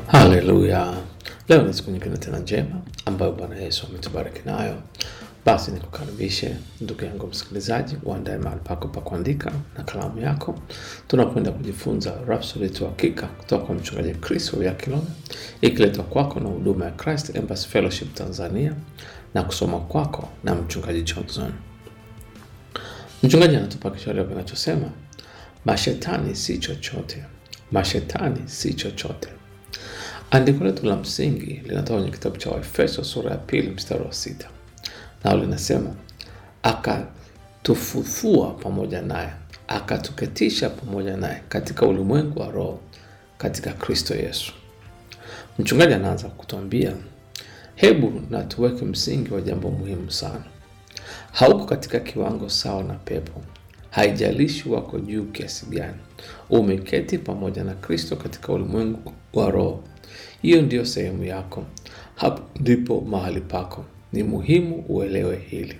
Haleluya! Leo ni siku nyingine tena njema ambayo Bwana Yesu ametubariki nayo. Basi nikukaribishe ndugu yangu msikilizaji, uandae mahali pako pa kuandika na kalamu yako. Tunakwenda kujifunza Rhapsody ya Uhakika kutoka kwa mchungaji Chris Oyakhilome, ikiletwa kwako na huduma ya Christ Embassy Fellowship Tanzania na kusoma kwako na mchungaji Johnson. Mchungaji anatupa kishauri kinachosema mashetani si chochote, mashetani si chochote. Andiko letu la msingi linatoka kwenye kitabu cha Waefeso sura ya pili mstari wa sita nao linasema akatufufua pamoja naye akatuketisha pamoja naye katika ulimwengu wa roho katika Kristo Yesu. Mchungaji anaanza kutuambia, hebu na tuweke msingi wa jambo muhimu sana. Hauko katika kiwango sawa na pepo, haijalishi wako juu kiasi gani. Umeketi pamoja na Kristo katika ulimwengu wa roho. Hiyo ndiyo sehemu yako, hapo ndipo mahali pako. Ni muhimu uelewe hili.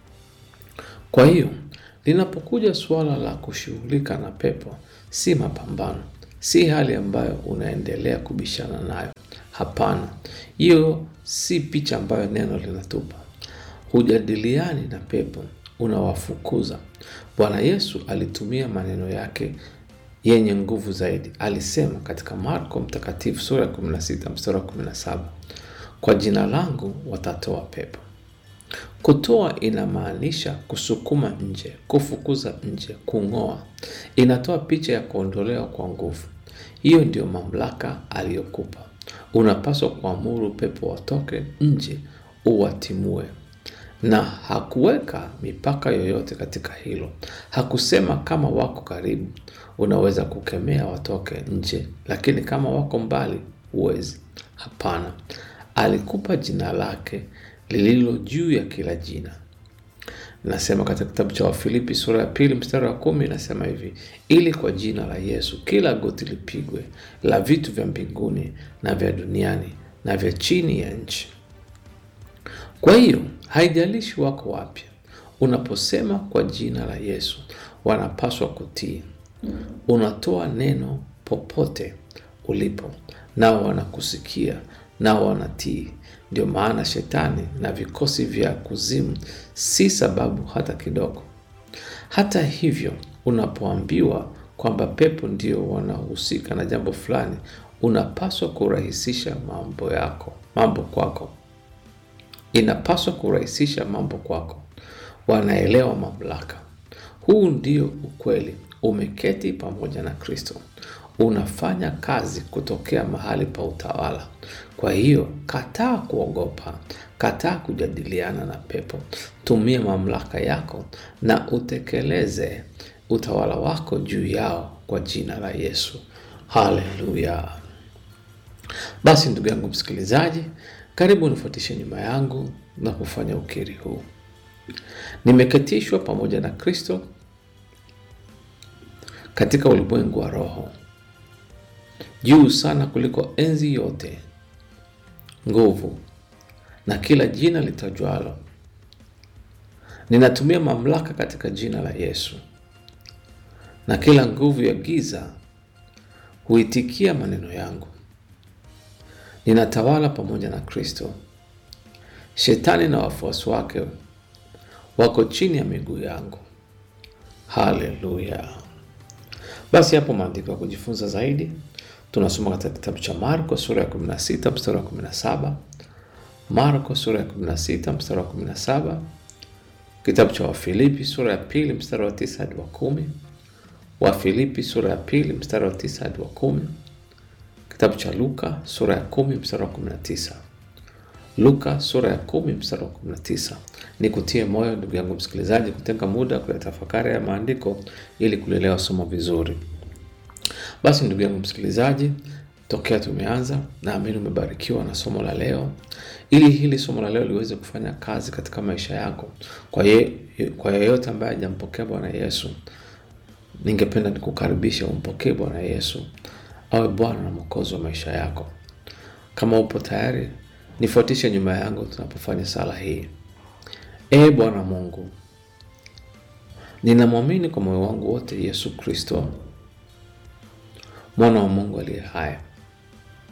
Kwa hiyo linapokuja suala la kushughulika na pepo, si mapambano, si hali ambayo unaendelea kubishana nayo. Hapana, hiyo si picha ambayo neno linatupa. Hujadiliani na pepo, unawafukuza. Bwana Yesu alitumia maneno yake yenye nguvu zaidi. Alisema katika Marko Mtakatifu sura ya 16 mstari wa 17, kwa jina langu watatoa pepo. Kutoa inamaanisha kusukuma nje, kufukuza nje, kung'oa. Inatoa picha ya kuondolewa kwa nguvu. Hiyo ndiyo mamlaka aliyokupa. Unapaswa kuamuru pepo watoke nje, uwatimue na hakuweka mipaka yoyote katika hilo. Hakusema kama wako karibu unaweza kukemea watoke nje, lakini kama wako mbali huwezi. Hapana, alikupa jina lake lililo juu ya kila jina. Nasema katika kitabu cha Wafilipi sura ya pili mstari wa kumi inasema hivi, ili kwa jina la Yesu kila goti lipigwe, la vitu vya mbinguni na vya duniani na vya chini ya nchi. Kwa hiyo haijalishi wako wapi, unaposema kwa jina la Yesu wanapaswa kutii. Unatoa neno popote ulipo, nao wanakusikia, nao wanatii. Ndio maana shetani na vikosi vya kuzimu si sababu hata kidogo. Hata hivyo, unapoambiwa kwamba pepo ndio wanahusika na jambo fulani, unapaswa kurahisisha mambo yako, mambo kwako inapaswa kurahisisha mambo kwako. Wanaelewa mamlaka. Huu ndio ukweli. Umeketi pamoja na Kristo, unafanya kazi kutokea mahali pa utawala. Kwa hiyo kataa kuogopa, kataa kujadiliana na pepo. Tumia mamlaka yako na utekeleze utawala wako juu yao kwa jina la Yesu. Haleluya! Basi ndugu yangu msikilizaji, karibu nifuatishe nyuma yangu na kufanya ukiri huu. Nimeketishwa pamoja na Kristo katika ulimwengu wa roho, juu sana kuliko enzi yote, nguvu na kila jina litajwalo. Ninatumia mamlaka katika jina la Yesu, na kila nguvu ya giza huitikia maneno yangu. Ninatawala pamoja na Kristo. Shetani na wafuasi wake wako chini ya miguu yangu. Haleluya! Basi hapo maandiko ya kujifunza zaidi tunasoma katika kitabu cha Marko sura ya 16 mstari wa 17, Marko sura ya 16 mstari wa 17, kitabu cha Wafilipi sura ya pili mstari wa 9 hadi wa 10, Wafilipi sura ya pili mstari wa 9 hadi wa 10, kitabu cha Luka sura ya 10 mstari wa 19. Luka sura ya kumi mstari wa 19. Ni kutie moyo ndugu yangu msikilizaji, kutenga muda kuyatafakari ya maandiko ili kulielewa somo vizuri. Basi ndugu yangu msikilizaji, tokea tumeanza, naamini umebarikiwa na somo la leo. Ili hili somo la leo liweze kufanya kazi katika maisha yako, kwa ye, kwa yeyote ambaye hajampokea Bwana Yesu, ningependa nikukaribisha umpokee Bwana Yesu awe Bwana na Mwokozi wa maisha yako. Kama upo tayari nifuatishe nyuma yangu tunapofanya sala hii. Ee Bwana Mungu, ninamwamini kwa moyo wangu wote Yesu Kristo, mwana wa Mungu aliye hai.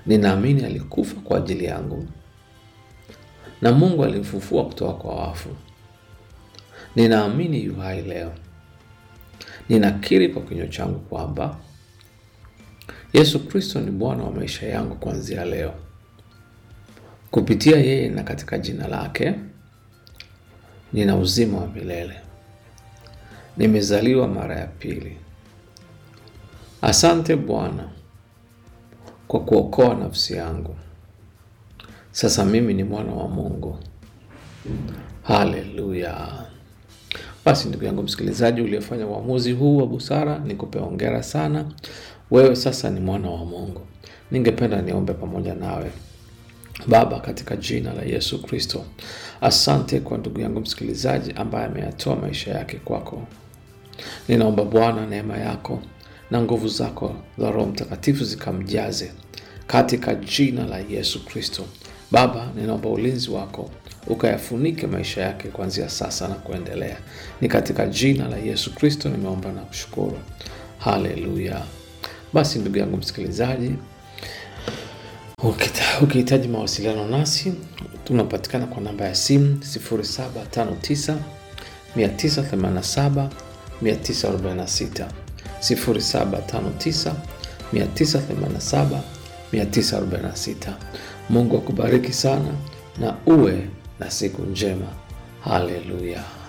Ninaamini alikufa kwa ajili yangu na Mungu alimfufua kutoka kwa wafu. Ninaamini yu hai leo. Ninakiri kwa kinywa changu kwamba Yesu Kristo ni Bwana wa maisha yangu kuanzia leo. Kupitia yeye na katika jina lake nina uzima wa milele. Nimezaliwa mara ya pili. Asante Bwana kwa kuokoa nafsi yangu. Sasa mimi ni mwana wa Mungu. Haleluya! Basi ndugu yangu msikilizaji, uliyefanya uamuzi huu wa busara, nikupe hongera sana. Wewe sasa ni mwana wa Mungu. Ningependa niombe pamoja nawe. Baba, katika jina la Yesu Kristo, asante kwa ndugu yangu msikilizaji ambaye ameyatoa maisha yake kwako. Ninaomba Bwana, neema yako na nguvu zako za Roho Mtakatifu zikamjaze katika jina la Yesu Kristo. Baba, ninaomba ulinzi wako ukayafunike maisha yake kuanzia sasa na kuendelea. Ni katika jina la Yesu Kristo nimeomba na kushukuru. Haleluya. Basi ndugu yangu msikilizaji, ukihitaji mawasiliano nasi tunapatikana kwa namba ya simu 0759 987 946 0759 987 946. Mungu akubariki sana na uwe na siku njema. Haleluya.